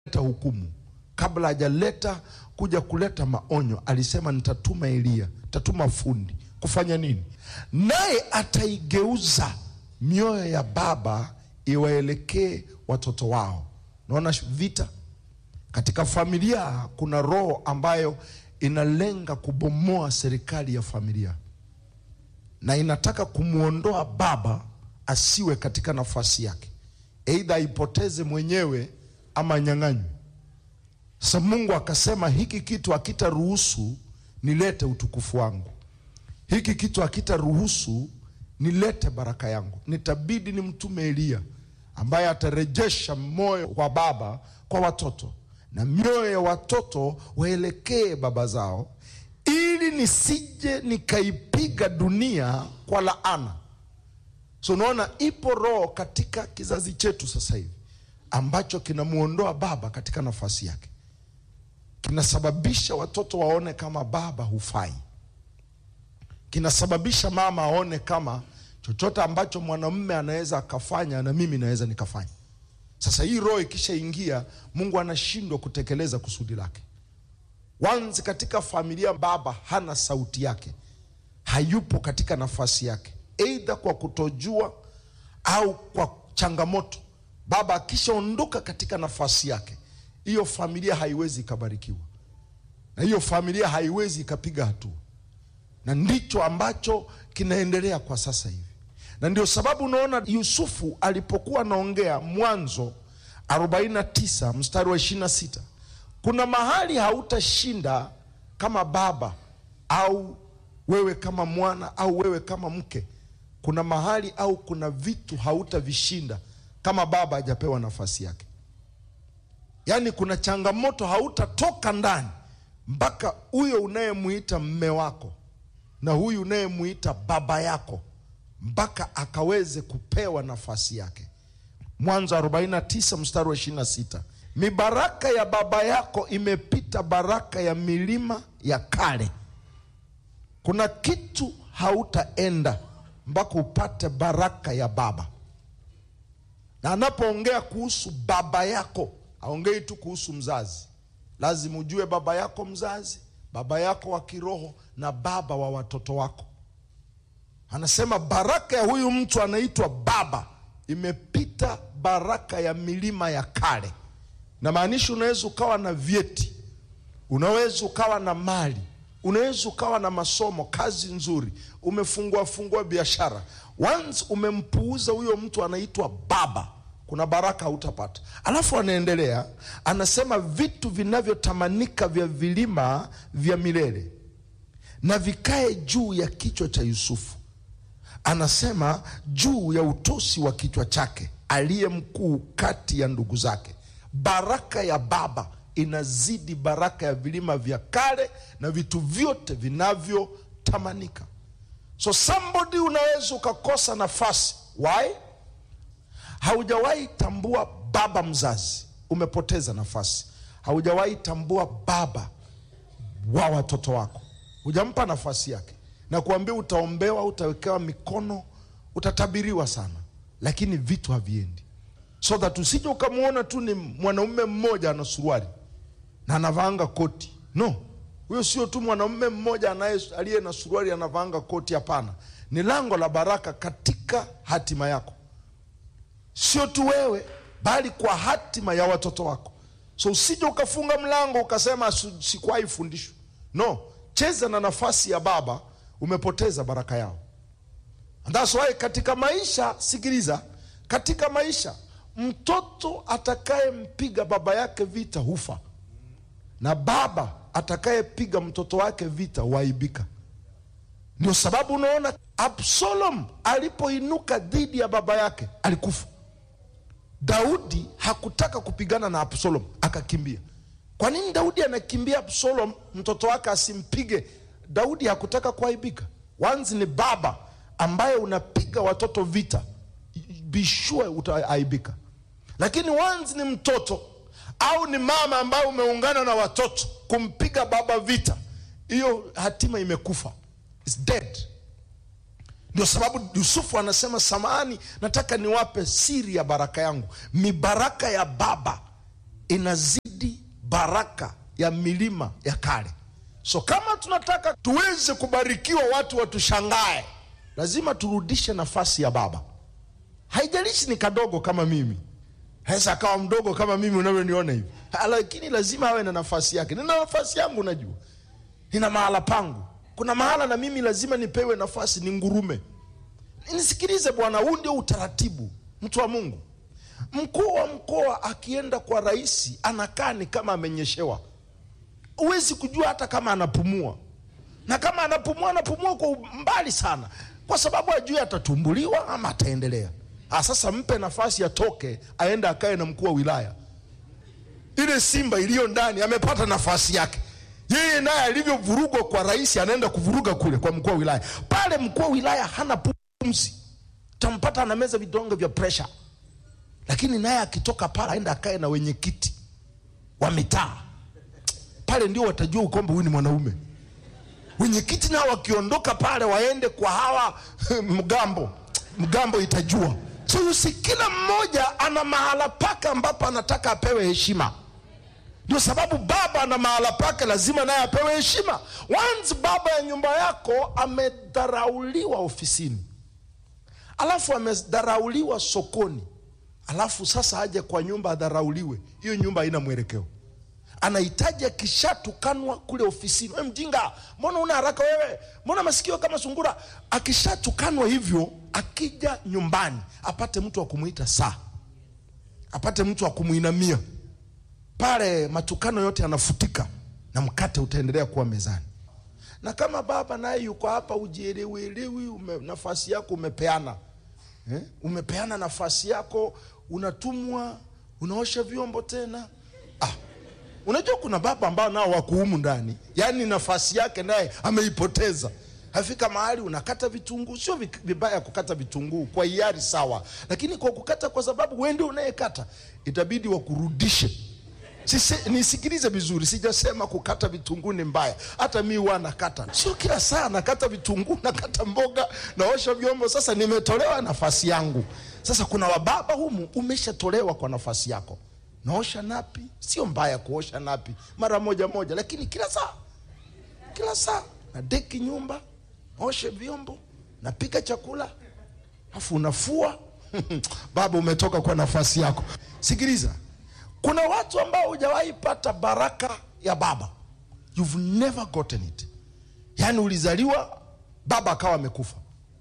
leta hukumu kabla hajaleta kuja kuleta maonyo, alisema nitatuma Eliya, nitatuma fundi kufanya nini? Naye ataigeuza mioyo ya baba iwaelekee watoto wao. Naona vita katika familia. Kuna roho ambayo inalenga kubomoa serikali ya familia na inataka kumwondoa baba asiwe katika nafasi yake, aidha aipoteze mwenyewe ama nyang'anywe. Sasa Mungu akasema hiki kitu hakitaruhusu nilete utukufu wangu, hiki kitu hakitaruhusu nilete baraka yangu. Nitabidi nimtume Eliya ambaye atarejesha moyo wa baba kwa watoto na mioyo ya watoto waelekee baba zao, ili nisije nikaipiga dunia kwa laana. So unaona, ipo roho katika kizazi chetu sasa hivi ambacho kinamwondoa baba katika nafasi yake, kinasababisha watoto waone kama baba hufai, kinasababisha mama aone kama chochote ambacho mwanamume anaweza akafanya na mimi naweza nikafanya. Sasa hii roho ikishaingia, Mungu anashindwa kutekeleza kusudi lake. Wanzi katika familia, baba hana sauti yake, hayupo katika nafasi yake, aidha kwa kutojua au kwa changamoto. Baba akishaondoka katika nafasi yake, hiyo familia haiwezi ikabarikiwa, na hiyo familia haiwezi ikapiga hatua, na ndicho ambacho kinaendelea kwa sasa hivi na ndio sababu unaona Yusufu alipokuwa anaongea Mwanzo 49 mstari wa 26, kuna mahali hautashinda kama baba au wewe kama mwana au wewe kama mke. Kuna mahali au kuna vitu hautavishinda kama baba hajapewa nafasi yake. Yaani kuna changamoto hautatoka ndani mpaka huyo unayemuita mme wako na huyu unayemuita baba yako mpaka akaweze kupewa nafasi yake. Mwanzo 49 mstari wa 26, mibaraka ya baba yako imepita baraka ya milima ya kale. Kuna kitu hautaenda mpaka upate baraka ya baba. Na anapoongea kuhusu baba yako, aongei tu kuhusu mzazi. Lazima ujue baba yako mzazi, baba yako wa kiroho na baba wa watoto wako. Anasema baraka ya huyu mtu anaitwa baba imepita baraka ya milima ya kale. Na maanisha unaweza ukawa na vyeti, unaweza ukawa na mali, unaweza ukawa na masomo, kazi nzuri, umefungua fungua biashara. Once umempuuza huyo mtu anaitwa baba, kuna baraka hautapata. Alafu anaendelea anasema, vitu vinavyotamanika vya vilima vya milele na vikae juu ya kichwa cha Yusufu anasema juu ya utosi wa kichwa chake, aliye mkuu kati ya ndugu zake. Baraka ya baba inazidi baraka ya vilima vya kale na vitu vyote vinavyotamanika. So somebody unaweza ukakosa nafasi. Why? Haujawahi tambua baba mzazi, umepoteza nafasi. Haujawahi tambua baba wa watoto wako, hujampa nafasi yake na kuambia utaombewa, utawekewa mikono, utatabiriwa sana, lakini vitu haviendi. So that usije ukamwona tu ni mwanaume mmoja ana suruali na anavaanga koti. No, huyo sio tu mwanaume mmoja aliye na suruali anavaanga koti. Hapana, ni lango la baraka katika hatima yako, sio tu wewe, bali kwa hatima ya watoto wako. So usije ukafunga mlango ukasema sikuwahi fundishwa. No, cheza na nafasi ya baba umepoteza baraka yao. That's why katika maisha, sikiliza, katika maisha mtoto atakayempiga baba yake vita hufa, na baba atakayepiga mtoto wake vita huaibika. Ndio sababu unaona Absalom alipoinuka dhidi ya baba yake alikufa. Daudi hakutaka kupigana na Absalom, akakimbia. Kwa nini Daudi anakimbia Absalom mtoto wake asimpige? Daudi hakutaka kuaibika. Wanzi ni baba ambaye unapiga watoto vita, bishue utaaibika. Lakini wanzi ni mtoto au ni mama ambaye umeungana na watoto kumpiga baba vita, hiyo hatima imekufa, is dead. Ndio sababu Yusufu anasema samahani, nataka niwape siri ya baraka yangu. Mibaraka ya baba inazidi baraka ya milima ya kale. So kama tunataka tuweze kubarikiwa, watu watushangae, lazima turudishe nafasi ya baba. Haijalishi ni kadogo kama mimi, haweza akawa mdogo kama mimi unavyoniona hivi, Ha, lakini lazima awe na nafasi yake. Nina nafasi yangu, najua nina mahala pangu. Kuna mahala na mimi lazima nipewe nafasi, ni ngurume. Nisikilize bwana, huu ndio utaratibu, mtu wa Mungu. Mkuu wa mkoa akienda kwa rais anakaa ni kama amenyeshewa, huwezi kujua hata kama anapumua, na kama anapumua anapumua kwa mbali sana, kwa sababu ajui atatumbuliwa ama ataendelea. Ah, sasa mpe nafasi atoke, aende akae na mkuu wa wilaya. Ile simba iliyo ndani amepata nafasi yake yeye naye alivyovurugwa kwa rais anaenda kuvuruga kule kwa mkuu wa wilaya. Pale mkuu wa wilaya hana pumzi, tampata anameza vidonge vya presha, lakini naye akitoka pale aenda akae na wenyekiti wa mitaa pale, ndio watajua kwamba huyu ni mwanaume. Wenyekiti nao wakiondoka pale waende kwa hawa mgambo, mgambo itajua. So si kila mmoja ana mahala pake ambapo anataka apewe heshima. Ndio sababu baba na mahala pake lazima naye apewe heshima. Once baba ya nyumba yako amedharauliwa ofisini, alafu amedharauliwa sokoni, alafu sasa aje kwa nyumba adharauliwe, hiyo nyumba haina mwelekeo. Anahitaji akishatukanwa kule ofisini, we mjinga, mbona una haraka wewe, mbona masikio kama sungura? Akishatukanwa hivyo, akija nyumbani apate mtu wa kumwita saa, apate mtu wa kumwinamia pale matukano yote yanafutika na mkate utaendelea kuwa mezani. Na kama baba naye yuko hapa, ujielewielewi, ume, nafasi yako umepeana eh? Umepeana nafasi yako, unatumwa, unaosha vyombo tena. Ah, unajua kuna baba ambao nao wako humu ndani, yaani nafasi yake naye ameipoteza. Afika mahali unakata vitunguu, sio vi- vibaya kukata vitunguu kwa hiari, sawa, lakini kwa kukata kwa sababu wewe ndio unayekata, itabidi wakurudishe Sise, nisikilize vizuri, sijasema kukata vitunguu ni mbaya. Hata mi huwa nakata, sio kila saa nakata vitunguu, nakata mboga, naosha vyombo. Sasa nimetolewa nafasi yangu. Sasa kuna wababa humu, umeshatolewa kwa nafasi yako. Naosha napi, sio mbaya kuosha napi mara moja moja, lakini kila saa, kila saa na deki nyumba, oshe vyombo, napika chakula, afu unafua baba, umetoka kwa nafasi yako. Sikiliza, kuna watu ambao hujawahi pata baraka ya baba, you've never gotten it. Yaani ulizaliwa baba akawa amekufa,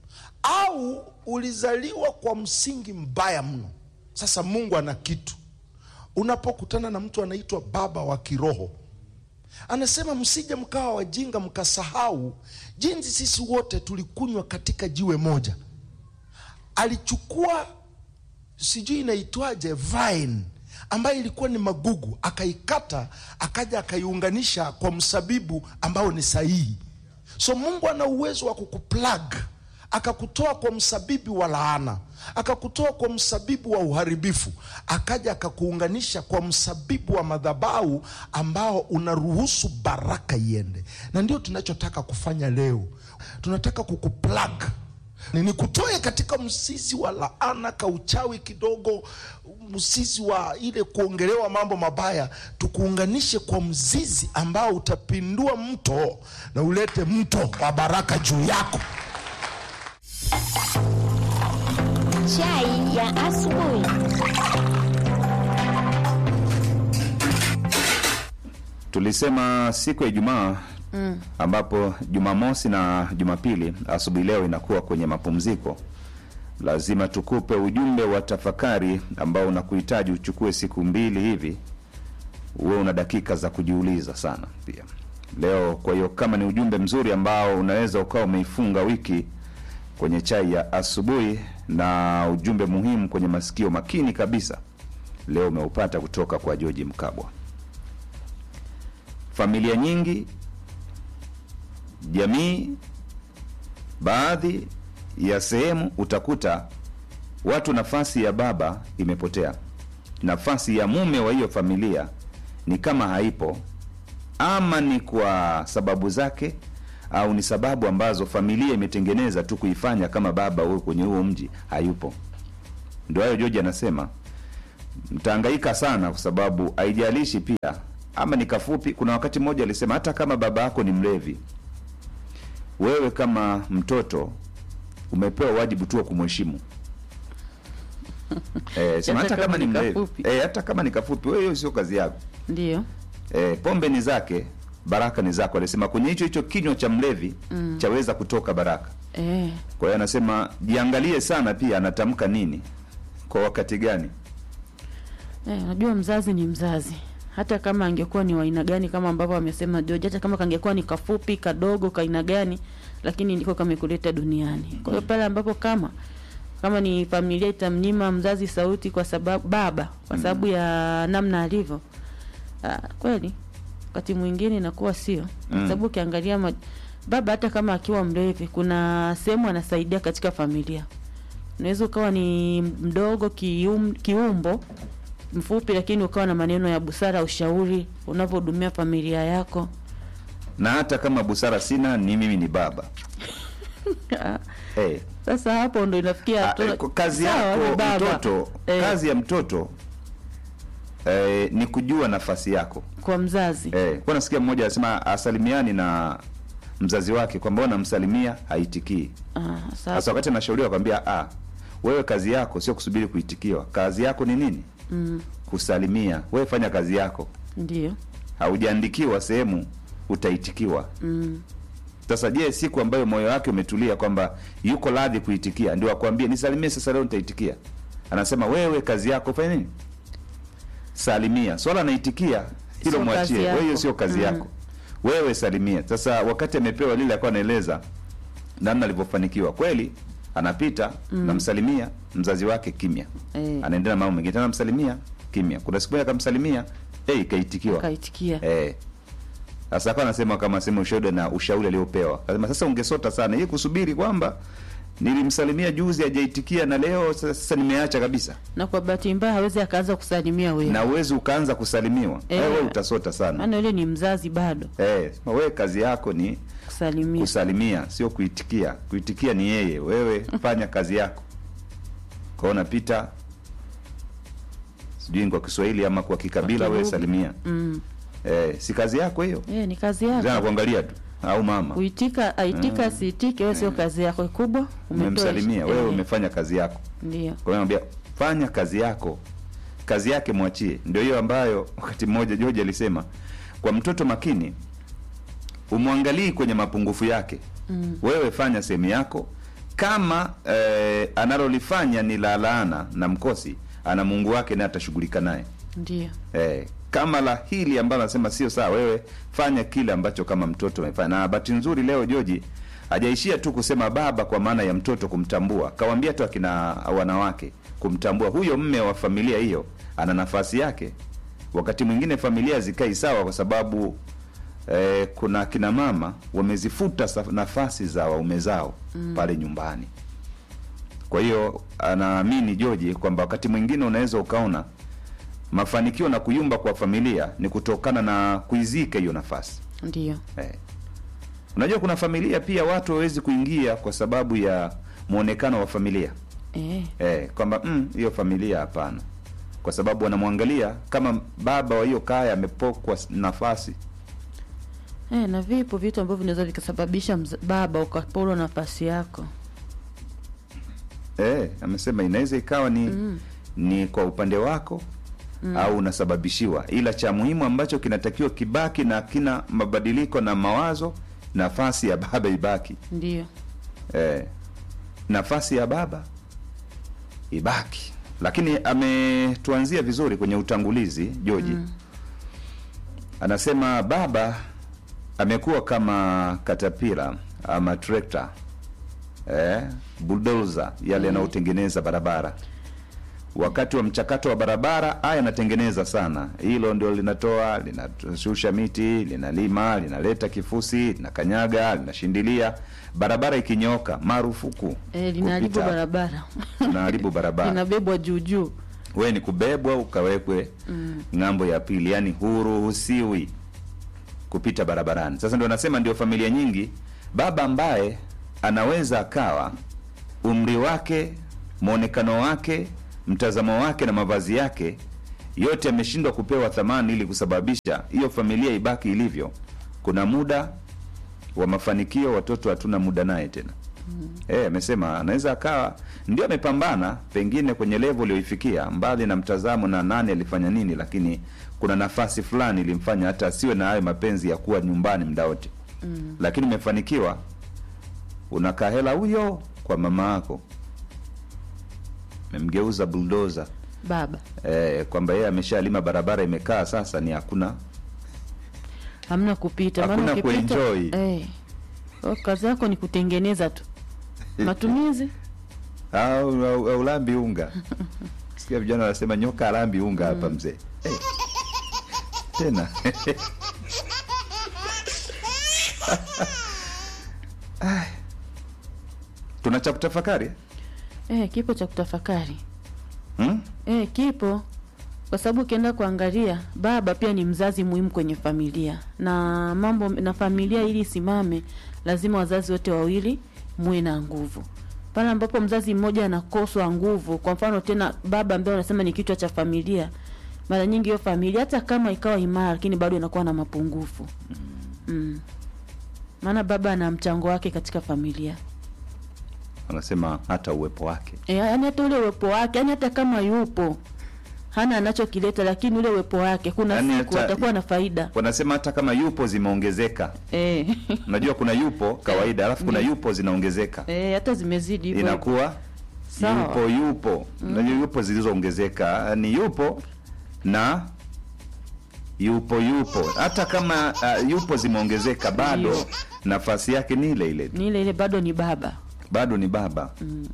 au ulizaliwa kwa msingi mbaya mno. Sasa Mungu ana kitu, unapokutana na mtu anaitwa baba wa kiroho, anasema msije mkawa wajinga mkasahau jinsi sisi wote tulikunywa katika jiwe moja. Alichukua sijui inaitwaje vine ambayo ilikuwa ni magugu, akaikata akaja akaiunganisha kwa msabibu ambao ni sahihi. So Mungu ana uwezo wa kukuplug akakutoa kwa msabibu wa laana, akakutoa kwa msabibu wa uharibifu, akaja akakuunganisha kwa msabibu wa madhabahu ambao unaruhusu baraka iende. Na ndio tunachotaka kufanya leo, tunataka kukuplug ni nikutoe katika mzizi wa laana ka uchawi kidogo, mzizi wa ile kuongelewa mambo mabaya, tukuunganishe kwa mzizi ambao utapindua mto na ulete mto wa baraka juu yako. Chai ya asubuhi. Tulisema siku ya Ijumaa mm. ambapo Jumamosi na Jumapili asubuhi leo inakuwa kwenye mapumziko, lazima tukupe ujumbe wa tafakari ambao unakuhitaji uchukue siku mbili hivi, uwe una dakika za kujiuliza sana pia leo. Kwa hiyo kama ni ujumbe mzuri ambao unaweza ukawa umeifunga wiki kwenye chai ya asubuhi na ujumbe muhimu kwenye masikio makini kabisa, leo umeupata kutoka kwa George Mkabwa. Familia nyingi, jamii, baadhi ya sehemu utakuta watu, nafasi ya baba imepotea, nafasi ya mume wa hiyo familia ni kama haipo, ama ni kwa sababu zake au ni sababu ambazo familia imetengeneza tu kuifanya kama baba huyo kwenye huo mji hayupo. Ndio hayo George anasema mtahangaika sana, kwa sababu haijalishi pia ama ni kafupi. Kuna wakati mmoja alisema hata kama baba yako ni mlevi, wewe kama mtoto umepewa wajibu tu wa kumheshimu. Eh, sema hata kama ni mlevi kafupi. eh, hata kama ni kafupi, wewe hiyo sio kazi yako. Ndio. Eh, pombe ni zake, baraka ni zako. Alisema kwenye hicho hicho kinywa cha mlevi chaweza kutoka baraka. Eh, Kwa hiyo anasema jiangalie sana pia anatamka nini kwa wakati gani. eh, unajua mzazi ni mzazi. Hata kama angekuwa ni wa aina gani kama ambavyo amesema George, hata kama kangekuwa ni kafupi, kadogo, ka aina gani, lakini ndiko kamekuleta duniani. Kwa hiyo pale ambapo kama kama ni familia itamnyima mzazi sauti kwa sababu baba kwa sababu ya namna alivyo, ah, kweli wakati mwingine inakuwa sio, kwa Mm. sababu ukiangalia ma, baba hata kama akiwa mlevi, kuna sehemu anasaidia katika familia. Unaweza ukawa ni mdogo kium, kiumbo mfupi, lakini ukawa na maneno ya busara, ushauri unavyohudumia familia yako. Na hata kama busara sina, ni mimi ni baba. Eh, Sasa hapo ndo inafikia ah, hatua- eh, kwa kazi sawa, ni yako baba. mtoto, Eh, kazi ya mtoto eh, ni kujua nafasi yako. kwa mzazi Eh, kwa nasikia mmoja anasema asalimiani na mzazi wake kwamba unamsalimia haitikii. Ah, Sasa sasa wakati anashauriwa kwambia ah, wewe kazi yako sio kusubiri kuitikiwa. Kazi yako ni nini? mm, Kusalimia. Wewe fanya kazi yako. ndio Haujaandikiwa sehemu utaitikiwa. mm, Sasa je, siku ambayo moyo wake umetulia kwamba yuko radhi kuitikia, ndio akwambie nisalimie sasa, leo nitaitikia. Anasema wewe kazi yako fanya nini? Salimia. Swala naitikia hilo Sio mwachie kazi wewe, hiyo yako. sio kazi Mm. yako. Wewe salimia. Sasa wakati amepewa lile, akawa anaeleza namna alivyofanikiwa kweli, anapita namsalimia mzazi wake kimya, eh, anaendelea na mambo mengine, tena namsalimia kimya. Kuna siku moja akamsalimia, eh, ikaitikiwa kaitikia Eh. Sasa akawa anasema kama sema ushauri na ushauri aliopewa. Akasema sasa ungesota sana. Yeye kusubiri kwamba nilimsalimia juzi hajaitikia na leo sasa, sasa nimeacha kabisa. na kwa bahati mbaya hawezi akaanza kusalimia wewe, Na uwezi ukaanza kusalimiwa. Eh. Eh, wewe utasota sana. maana yule ni mzazi bado Eh, sema wewe kazi yako ni kusalimia. kusalimia, sio kuitikia. Kuitikia ni yeye. Wewe fanya kazi yako. Kwa hiyo unapita sijui ni kwa Kiswahili ama kwa kikabila, Kwa wewe kilugha. salimia. Mm, Eh, si kazi yako hiyo? eh, ni kazi Zana yako kuangalia tu au mama. kuitika, aitika asiitike, wewe sio kazi yako kubwa. umetoa- umemsalimia wewe, eh, umefanya kazi yako. ndio Kwa hiyo naambia fanya kazi yako, kazi yake mwachie. Ndio hiyo ambayo wakati mmoja George alisema kwa mtoto makini, umwangalii kwenye mapungufu yake mm, wewe fanya sehemu yako. Kama eh, analolifanya ni la laana na mkosi, ana Mungu wake naye atashughulika naye. ndio Eh, kama la hili ambalo anasema sio sawa, wewe fanya kile ambacho kama mtoto amefanya. Na bahati nzuri leo Joji hajaishia tu kusema baba kwa maana ya mtoto kumtambua, kawambia tu akina wanawake kumtambua huyo mme wa familia hiyo ana nafasi yake. Wakati mwingine familia zikai sawa kwa sababu eh, kuna akina mama wamezifuta saf- nafasi za waume zao pale nyumbani. Kwa hiyo anaamini Joji kwamba wakati mwingine unaweza ukaona mafanikio na kuyumba kwa familia ni kutokana na kuizika hiyo nafasi ndio eh. Unajua kuna familia pia watu hawezi kuingia kwa sababu ya mwonekano wa familia eh, eh, kwamba mm, hiyo familia hapana, kwa sababu wanamwangalia kama baba wa hiyo kaya amepokwa s- nafasi eh, na vipo vitu ambavyo vinaweza vikasababisha mza- baba ukaporwa nafasi yako. eh, amesema inaweza ikawa ni Mm. ni kwa upande wako au unasababishiwa, ila cha muhimu ambacho kinatakiwa kibaki na kina mabadiliko na mawazo, nafasi ya baba ibaki. Ndio eh, nafasi ya baba ibaki. Lakini ametuanzia vizuri kwenye utangulizi Joji Mm. anasema baba amekuwa kama katapila ama trekta eh, bulldozer yale yanayotengeneza barabara. Wakati wa mchakato wa barabara haya yanatengeneza sana, hilo ndio linatoa linashusha miti, linalima, linaleta kifusi, linakanyaga, linashindilia. Barabara ikinyoka, marufuku eh, linaharibu kupita. barabara Linaharibu barabara linabebwa juu juu. wewe ni kubebwa ukawekwe Mm. ng'ambo ya pili, yani huruhusiwi kupita barabarani. Sasa ndio nasema, ndio familia nyingi, baba ambaye anaweza akawa umri wake, mwonekano wake, mtazamo wake na mavazi yake yote yameshindwa kupewa thamani ili kusababisha hiyo familia ibaki ilivyo kuna muda wa mafanikio watoto hatuna muda naye tena Eh, amesema anaweza akawa ndio amepambana pengine kwenye level aliyoifikia mbali na mtazamo na nani alifanya nini lakini kuna nafasi fulani ilimfanya hata asiwe na hayo mapenzi ya kuwa nyumbani muda wote mm. lakini umefanikiwa unakaa hela huyo kwa mama yako memgeuza buldoza baba eh, kwamba yeye ameshalima barabara imekaa sasa ni hakuna hamna kupita Hakuna maana ukipita kuenjoy. eh, kwa kazi yako ni kutengeneza tu matumizi au, au, au lambi unga sikia vijana wanasema nyoka alambi unga hapa mzee hey. tena Ai. tuna cha kutafakari eh, kipo cha kutafakari hmm? eh, kipo kwa sababu ukienda kuangalia baba pia ni mzazi muhimu kwenye familia na mambo na familia ili isimame lazima wazazi wote wawili muwe na nguvu pale ambapo mzazi mmoja anakoswa nguvu kwa mfano tena baba ambaye unasema ni kichwa cha familia mara nyingi hiyo familia hata kama ikawa imara lakini bado inakuwa na mapungufu mm. maana baba ana mchango wake katika familia wanasema hata uwepo wake e, yani hata ule uwepo wake yani hata kama yupo hana anachokileta lakini ule uwepo wake kuna Yaani siku hata- atakuwa na faida wanasema hata kama yupo zimeongezeka e. unajua kuna yupo kawaida alafu kuna yupo zinaongezeka e, hata zimezidi hivyo inakuwa Sawa. yupo yupo unajua yupo zilizoongezeka ni yupo na yupo yupo hata kama uh, yupo zimeongezeka bado Ndio. nafasi yake ni ile ile tu. ni ile ile bado ni baba bado ni baba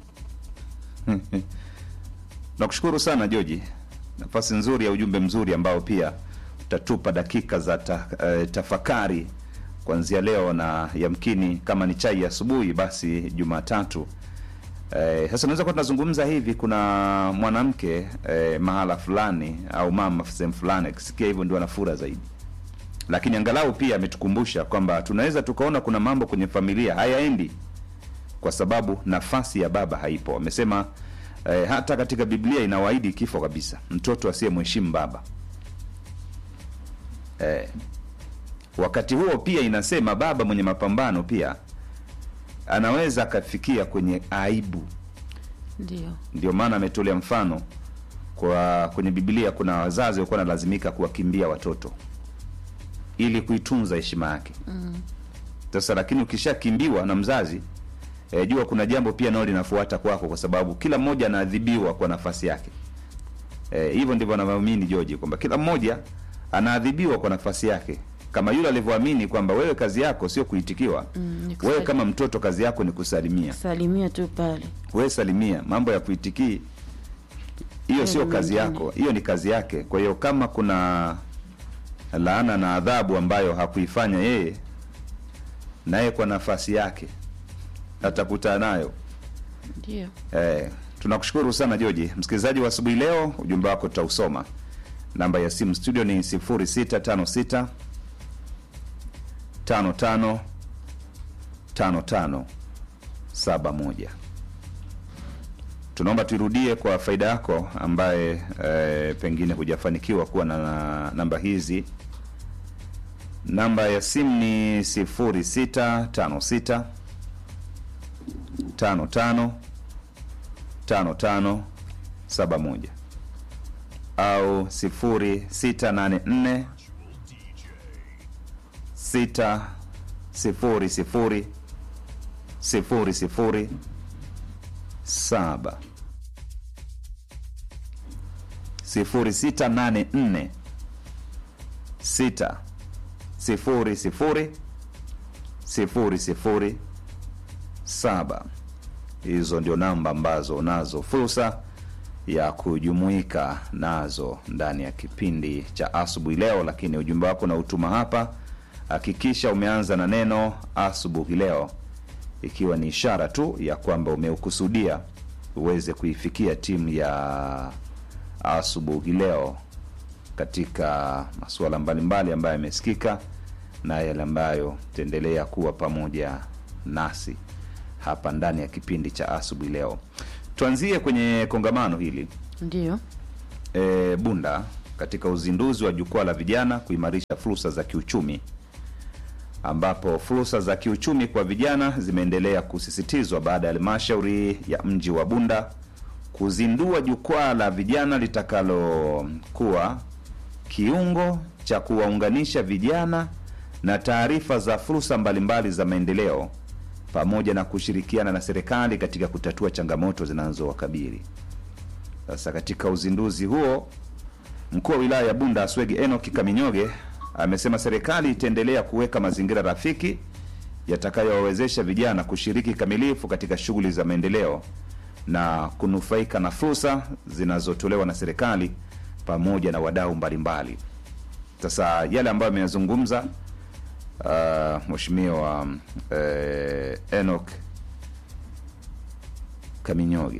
nakushukuru sana joji nafasi nzuri ya ujumbe mzuri ambao pia utatupa dakika za ta, eh, tafakari kuanzia leo na yamkini kama ni chai ya asubuhi basi jumatatu Eh, sasa unaweza kuwa tunazungumza hivi kuna mwanamke eh, mahala fulani au mama sehemu fulani akisikia hivyo ndio anafura zaidi lakini angalau pia ametukumbusha kwamba tunaweza tukaona kuna mambo kwenye familia hayaendi kwa sababu nafasi ya baba haipo amesema eh, hata katika biblia inawaahidi kifo kabisa mtoto asiyemheshimu baba eh, wakati huo pia inasema baba mwenye mapambano pia anaweza akafikia kwenye aibu ndio ndio maana ametolea mfano kwa kwenye biblia kuna wazazi walikuwa wanalazimika kuwakimbia watoto ili kuitunza heshima yake sasa lakini ukishakimbiwa na mzazi e, jua kuna jambo pia nao linafuata kwako kwa sababu kila mmoja anaadhibiwa kwa nafasi yake Eh, hivyo ndivyo anavyoamini George kwamba kila mmoja anaadhibiwa kwa nafasi yake kama yule alivyoamini kwamba wewe kazi yako sio kuitikiwa Mm, ni wewe kusali- kama mtoto kazi yako ni kusalimia salimia tu pale wewe salimia mambo ya kuitikii hiyo sio ni kazi mengine. yako hiyo ni kazi yake kwa hiyo kama kuna laana na adhabu ambayo hakuifanya yeye naye kwa nafasi yake atakutana nayo ndio Eh, tunakushukuru sana Joji. Msikilizaji wa asubuhi leo, ujumbe wako tutausoma. Namba ya simu studio ni 0656 55 55 71. Tunaomba tuirudie kwa faida yako ambaye eh, pengine hujafanikiwa kuwa na, na namba hizi. Namba ya simu ni 0656 55 5571 au 0684 6 sifuri sifuri sifuri sifuri saba sifuri sita nane nne sita sifuri sifuri sifuri sifuri saba hizo ndio namba ambazo unazo fursa ya kujumuika nazo ndani ya kipindi cha asubuhi leo lakini ujumbe wako na utuma hapa hakikisha umeanza na neno asubuhi leo ikiwa ni ishara tu ya kwamba umeukusudia uweze kuifikia timu ya asubuhi leo katika masuala mbalimbali ambayo yamesikika na yale ambayo taendelea kuwa pamoja nasi hapa ndani ya kipindi cha asubuhi leo tuanzie kwenye kongamano hili Ndio. e, Bunda katika uzinduzi wa jukwaa la vijana kuimarisha fursa za kiuchumi, ambapo fursa za kiuchumi kwa vijana zimeendelea kusisitizwa baada ya halmashauri ya mji wa Bunda kuzindua jukwaa la vijana litakalokuwa kiungo cha kuwaunganisha vijana na taarifa za fursa mbalimbali za maendeleo pamoja na kushirikiana na serikali katika kutatua changamoto zinazowakabili. Sasa katika uzinduzi huo, mkuu wa wilaya ya Bunda Aswegi Enoki Kaminyoge amesema serikali itaendelea kuweka mazingira rafiki yatakayowawezesha vijana kushiriki kikamilifu katika shughuli za maendeleo na kunufaika na fursa zinazotolewa na serikali pamoja na wadau mbalimbali. Sasa yale ambayo ameyazungumza uh, mheshimiwa uh, Enoch Kaminyoge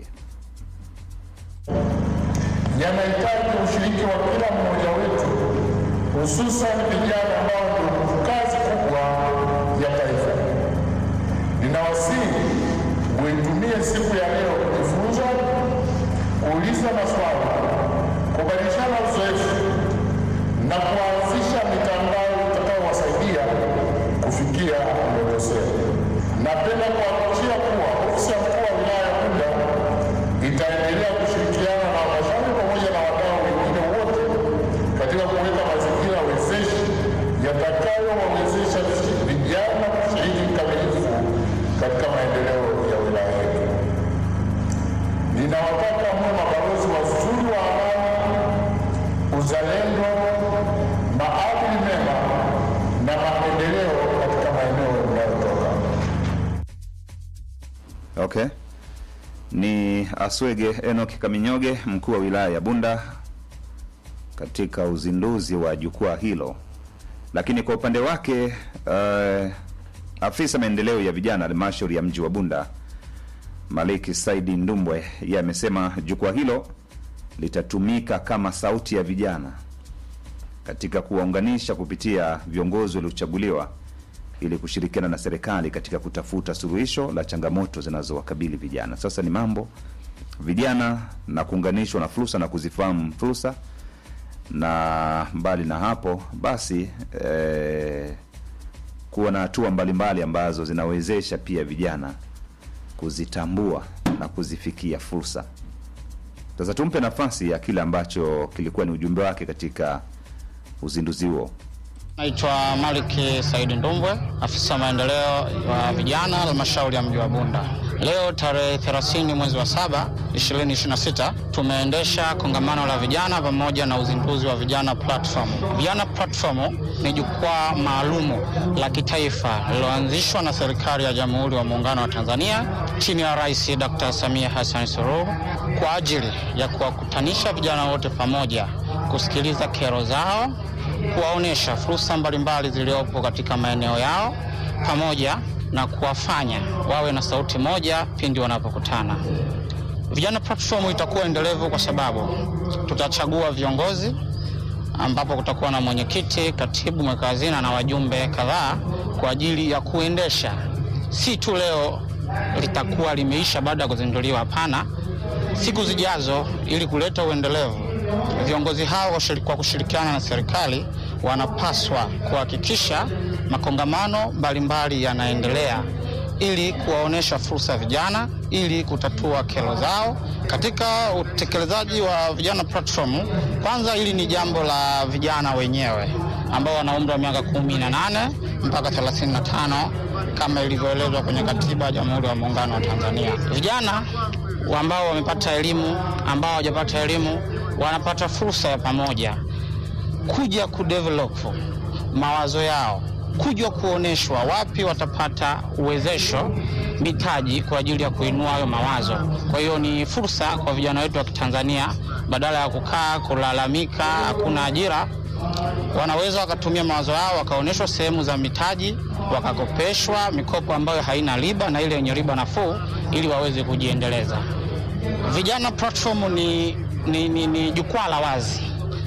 yanahitaji ushiriki wa kila mmoja wetu, hususan vijana ambao ndio nguvu kazi kubwa ya taifa. Ninawasihi muitumie siku ya leo kujifunza, kuuliza maswali, kubadilishana uzoefu na kuanzisha mitandao itakayowasaidia kufikia ndoto zenu. Napenda kuhakikishia kuwa ofisi ya mkuu wa wilaya ya Bunda itaendelea kushirikiana na halmashauri pamoja na wadau wengine wote katika kuweka mazingira wezeshi yatakayowawezesha vijana kushiriki kikamilifu katika maendeleo ya wilaya yetu. Ninawataka muwe mabalozi wazuri wa amani, uzalendo, maadili mema na maendeleo katika maeneo mnayotoka. Okay. Ni Aswege Enoch Kaminyoge, mkuu wa wilaya ya Bunda katika uzinduzi wa jukwaa hilo. Lakini kwa upande wake uh, afisa maendeleo ya vijana halmashauri ya mji wa Bunda Maliki Saidi Ndumbwe, yeye amesema jukwaa hilo litatumika kama sauti ya vijana katika kuwaunganisha kupitia viongozi waliochaguliwa ili kushirikiana na serikali katika kutafuta suluhisho la changamoto zinazowakabili vijana. Sasa ni mambo vijana na kuunganishwa na fursa na kuzifahamu fursa, na mbali na hapo basi eh, kuwa na hatua mbalimbali ambazo zinawezesha pia vijana kuzitambua na kuzifikia fursa. Sasa tumpe nafasi ya kile ambacho kilikuwa ni ujumbe wake katika uzinduzi huo. Naitwa Malik Saidi Ndumbwe, afisa maendeleo wa vijana halmashauri ya mji wa Bunda. Leo tarehe 30 mwezi wa saba 2026 tumeendesha kongamano la vijana pamoja na uzinduzi wa vijana platform. Vijana platform ni jukwaa maalumu la kitaifa lililoanzishwa na serikali ya Jamhuri ya Muungano wa Tanzania chini ya Rais Dr. Samia Hassan Suluhu kwa ajili ya kuwakutanisha vijana wote pamoja, kusikiliza kero zao kuwaonyesha fursa mbalimbali zilizopo katika maeneo yao pamoja na kuwafanya wawe na sauti moja pindi wanapokutana. Vijana platform itakuwa endelevu kwa sababu tutachagua viongozi ambapo kutakuwa na mwenyekiti, katibu, mweka hazina na wajumbe kadhaa kwa ajili ya kuendesha, si tu leo litakuwa limeisha baada ya kuzinduliwa. Hapana, siku zijazo, ili kuleta uendelevu viongozi hao kwa kushirikiana na serikali wanapaswa kuhakikisha makongamano mbalimbali yanaendelea ili kuwaonyesha fursa vijana ili kutatua kero zao katika utekelezaji wa vijana platform. Kwanza, hili ni jambo la vijana wenyewe ambao wana umri wa miaka kumi na nane mpaka 35 kama ilivyoelezwa kwenye katiba ya Jamhuri ya Muungano wa Tanzania. Vijana ambao wamepata elimu, ambao hawajapata elimu wanapata fursa ya pamoja kuja kudevelop mawazo yao, kuja kuonyeshwa wapi watapata uwezesho, mitaji kwa ajili ya kuinua hayo mawazo. Kwa hiyo ni fursa kwa vijana wetu wa Kitanzania, badala ya kukaa kulalamika hakuna ajira, wanaweza wakatumia mawazo yao wakaonyeshwa sehemu za mitaji, wakakopeshwa mikopo ambayo haina riba na ile yenye riba nafuu, ili waweze kujiendeleza. Vijana platform ni, ni, ni, ni jukwaa la wazi,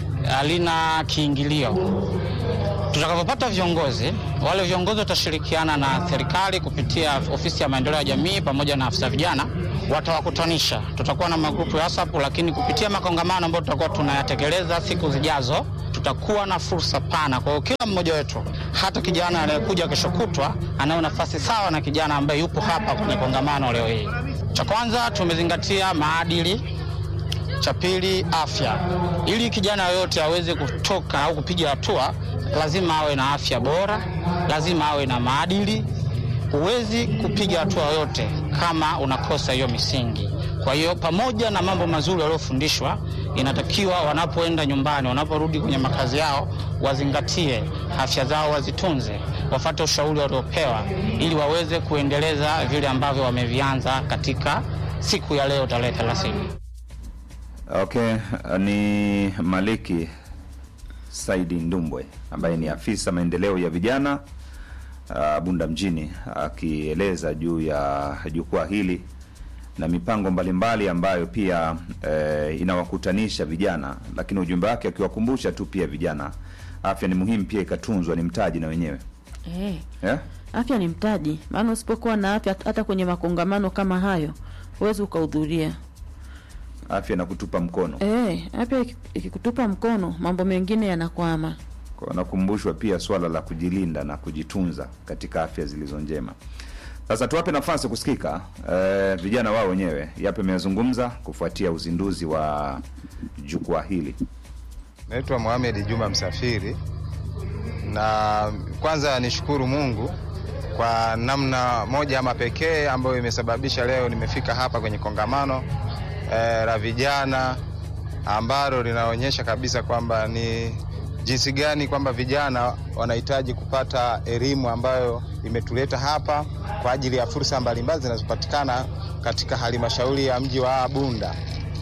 halina kiingilio. Tutakapopata viongozi, wale viongozi watashirikiana na serikali kupitia ofisi ya maendeleo ya jamii pamoja na afisa vijana watawakutanisha. Tutakuwa na magrupu ya WhatsApp, lakini kupitia makongamano ambayo tutakuwa tunayatekeleza siku zijazo, tutakuwa na fursa pana. Kwa hiyo kila mmoja wetu, hata kijana anayekuja kesho kutwa, anayo nafasi sawa na kijana ambaye yupo hapa kwenye kongamano leo hii. Cha kwanza tumezingatia maadili cha pili afya. Ili kijana yoyote aweze kutoka au kupiga hatua, lazima awe na afya bora, lazima awe na maadili. Huwezi kupiga hatua yoyote kama unakosa hiyo misingi. Kwa hiyo pamoja na mambo mazuri waliofundishwa, inatakiwa wanapoenda nyumbani, wanaporudi kwenye makazi yao, wazingatie afya zao, wazitunze, wafate ushauri waliopewa, ili waweze kuendeleza vile ambavyo wamevianza katika siku ya leo tarehe 30. Okay, ni Maliki Saidi Ndumbwe ambaye ni afisa maendeleo ya vijana uh, Bunda mjini akieleza juu ya jukwaa hili na mipango mbalimbali ambayo pia eh, inawakutanisha vijana, lakini ujumbe wake akiwakumbusha tu pia vijana afya ni muhimu, pia ikatunzwa, ni mtaji na wenyewe Eh, yeah? afya ni mtaji, maana usipokuwa na afya hata kwenye makongamano kama hayo huwezi ukahudhuria. Afya na kutupa mkono Eh, afya iki- ikikutupa mkono, mambo mengine yanakwama. Kwa nakumbushwa pia swala la kujilinda na kujitunza katika afya zilizo njema. Sasa tuwape nafasi kusikika eh, vijana wao wenyewe yape ameyazungumza kufuatia uzinduzi wa jukwaa hili. Naitwa Mohamed Juma Msafiri, na kwanza nishukuru Mungu kwa namna moja ama pekee ambayo imesababisha leo nimefika hapa kwenye kongamano eh, la vijana ambalo linaonyesha kabisa kwamba ni jinsi gani kwamba vijana wanahitaji kupata elimu ambayo imetuleta hapa kwa ajili ya fursa mbalimbali zinazopatikana katika halmashauri ya mji wa Bunda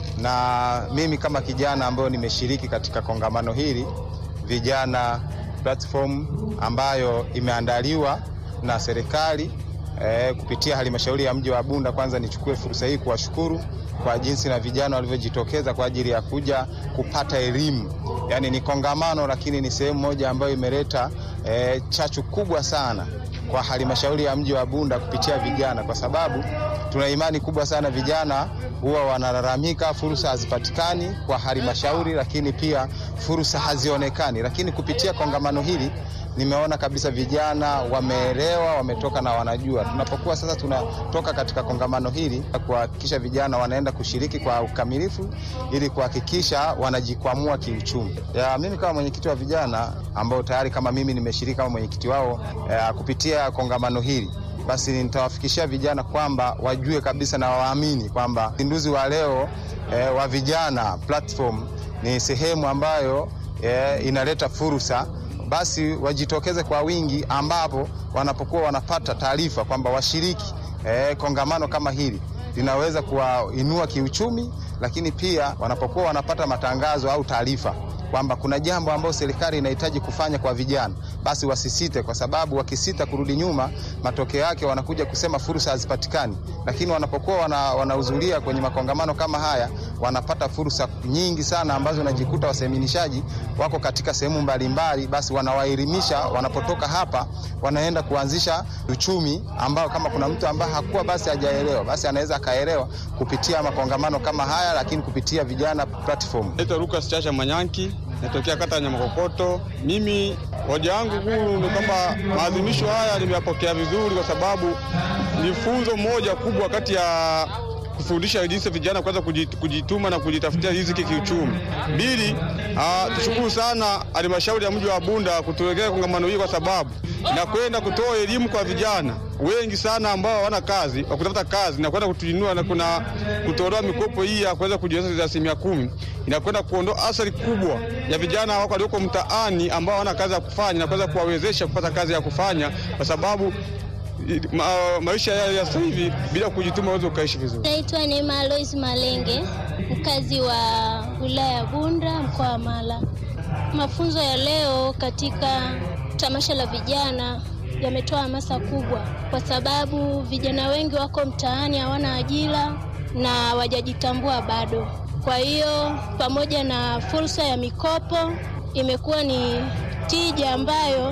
na mimi kama kijana ambayo nimeshiriki katika kongamano hili vijana platform ambayo imeandaliwa na serikali eh, kupitia halmashauri ya mji wa Bunda. Kwanza nichukue fursa hii kuwashukuru kwa jinsi na vijana walivyojitokeza kwa ajili ya kuja kupata elimu. Yaani ni kongamano, lakini ni sehemu moja ambayo imeleta eh, chachu kubwa sana kwa halmashauri ya mji wa Bunda kupitia vijana, kwa sababu tuna imani kubwa sana vijana huwa wanalalamika fursa hazipatikani kwa halmashauri, lakini pia fursa hazionekani. Lakini kupitia kongamano hili nimeona kabisa vijana wameelewa, wametoka na wanajua. Tunapokuwa sasa tunatoka katika kongamano hili kuhakikisha vijana wanaenda kushiriki kwa ukamilifu ili kuhakikisha wanajikwamua kiuchumi. Ya, mimi kama mwenyekiti wa vijana ambao tayari kama mimi nimeshiriki kama mwenyekiti wao ya, kupitia kongamano hili basi nitawafikishia vijana kwamba wajue kabisa na waamini kwamba uzinduzi wa leo eh, wa vijana platform ni sehemu ambayo eh, inaleta fursa basi wajitokeze kwa wingi, ambapo wanapokuwa wanapata taarifa kwamba washiriki eh, kongamano kama hili linaweza kuwainua kiuchumi, lakini pia wanapokuwa wanapata matangazo au taarifa kwamba kuna jambo ambalo serikali inahitaji kufanya kwa vijana, basi wasisite, kwa sababu wakisita kurudi nyuma, matokeo yake wanakuja kusema fursa hazipatikani. Lakini wanapokuwa wanahudhuria wana kwenye makongamano kama haya, wanapata fursa nyingi sana ambazo unajikuta waseminishaji wako katika sehemu mbalimbali, basi wanawaelimisha. Wanapotoka hapa, wanaenda kuanzisha uchumi ambao kama kuna mtu ambaye hakuwa basi hajaelewa, basi anaweza akaelewa kupitia makongamano kama haya, lakini kupitia vijana platform. Naitwa Lucas Chacha Manyanki, natokea kata ya Nyamakokoto. Mimi hoja yangu kuu ni kwamba maadhimisho haya nimeyapokea vizuri, kwa sababu ni funzo moja kubwa kati ya kufundisha jinsi vijana kwanza kujituma na kujitafutia riziki kiuchumi. Mbili, tushukuru sana halmashauri ya mji wa Bunda kutuwekea kongamano hili, kwa sababu na kwenda kutoa elimu kwa vijana wengi sana ambao hawana kazi wa kutafuta kazi na kwenda kutuinua na kuna kutolewa mikopo hii ya kuweza kujiwezesha asilimia kumi inakwenda kuondoa athari kubwa ya vijana wako walioko mtaani ambao hawana kazi ya kufanya na kuweza kuwawezesha kupata kazi ya kufanya kwa sababu ma, maisha ya sasa hivi bila kujituma uweze ukaishi vizuri. Naitwa Neema Alois Malenge, mkazi wa wilaya ya Bunda, mkoa wa Mara. Mafunzo ya leo katika tamasha la vijana yametoa hamasa kubwa, kwa sababu vijana wengi wako mtaani hawana ajira na hawajajitambua bado. Kwa hiyo pamoja na fursa ya mikopo, imekuwa ni tija ambayo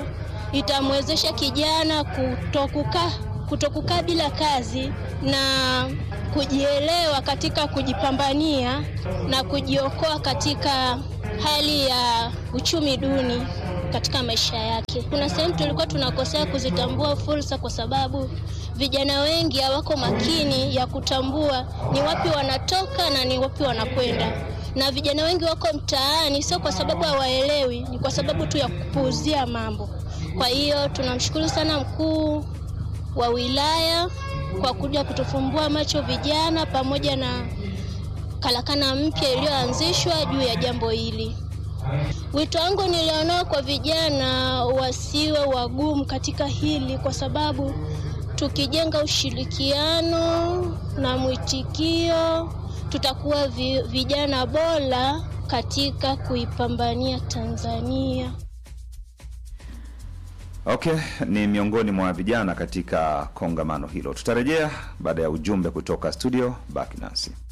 itamwezesha kijana kutokukaa kutokukaa bila kazi na kujielewa katika kujipambania na kujiokoa katika hali ya uchumi duni katika maisha yake. Kuna sehemu tulikuwa tunakosea kuzitambua fursa, kwa sababu vijana wengi hawako makini ya kutambua ni wapi wanatoka na ni wapi wanakwenda, na vijana wengi wako mtaani sio kwa sababu hawaelewi, ni kwa sababu tu ya kupuuzia mambo. Kwa hiyo tunamshukuru sana mkuu wa wilaya kwa kuja kutufumbua macho vijana pamoja na karakana mpya iliyoanzishwa juu ya jambo hili. Wito wangu nilionao kwa vijana wasiwe wagumu katika hili, kwa sababu tukijenga ushirikiano na mwitikio tutakuwa vi, vijana bora katika kuipambania Tanzania. Okay, ni miongoni mwa vijana katika kongamano hilo. Tutarejea baada ya ujumbe kutoka studio. Baki nasi.